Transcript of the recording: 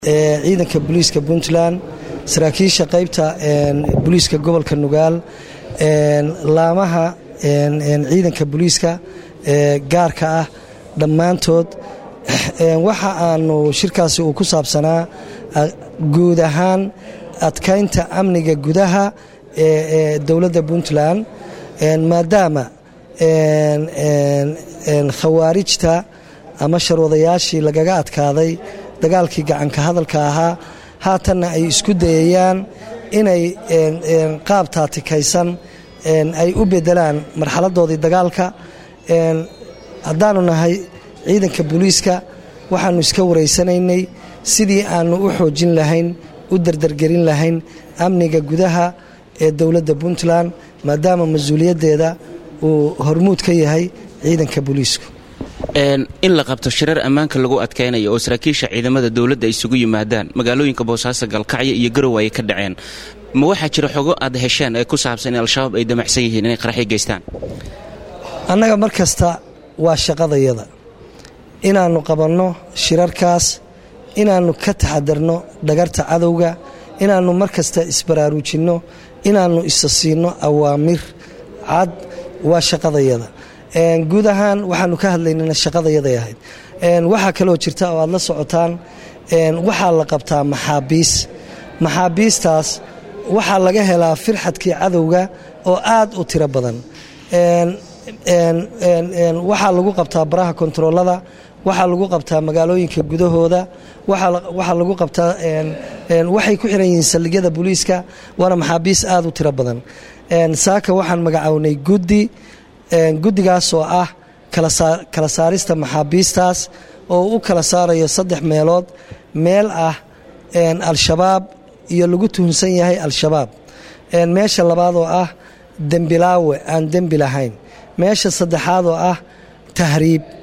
ciidanka booliiska puntland saraakiisha qaybta booliiska gobolka nugaal laamaha ciidanka booliiska gaarka ah dhammaantood waxa aanu shirkaasi uu ku saabsanaa guud ahaan adkaynta amniga gudaha ee dowladda puntland maadaama khawaarijta ama sharwadayaashii lagaga adkaaday dagaalkii gacanka hadalka ahaa haatanna ay isku dayayaan inay qaab taatikaysan ay u bedelaan marxaladoodii dagaalka haddaanu nahay ciidanka booliiska waxaanu iska wareysanaynay sidii aanu u xoojin lahayn u dardargelin lahayn amniga gudaha ee dowladda puntland maadaama mas-uuliyaddeeda uu hormuud ka yahay ciidanka booliisku in la qabto shirar ammaanka lagu adkaynayo oo saraakiisha ciidamada dowladda isugu yimaadaan magaalooyinka boosaaso galkacyo iyo garow ay ka dhaceen ma waxaa jira xogo aad hesheen ee ku saabsan in al-shabaab ay damacsan yihiin inay qaraxyo geystaan annaga mar kasta waa shaqadayada inaannu qabanno shirarkaas inaannu ka taxadarno dhagarta cadowga inaannu mar kasta isbaraaruujinno inaannu isa siinno awaamir cad waa shaqadayada guud ahaan waxaanu ka hadlaynana shaqadayaday ahayd waxaa kaloo jirta oo aad la socotaan waxaa la qabtaa maxaabiis maxaabiistaas waxaa laga helaa firxadkii cadowga oo aad u tiro badan waxaa lagu qabtaa baraha kontaroolada waxaa lagu qabtaa magaalooyinka gudahooda waxaa lagu qabtaa waxay ku xiran yihiin saldhigyada booliiska waana maxaabiis aad u tiro badan saaka waxaan magacownay guddi guddigaas oo ah kala saarista maxaabiistaas oo u kala saarayo saddex meelood meel ah al-shabaab iyo lagu tuhunsan yahay al-shabaab meesha labaad oo ah dembilaawe aan dembi lahayn meesha saddexaad oo ah tahriib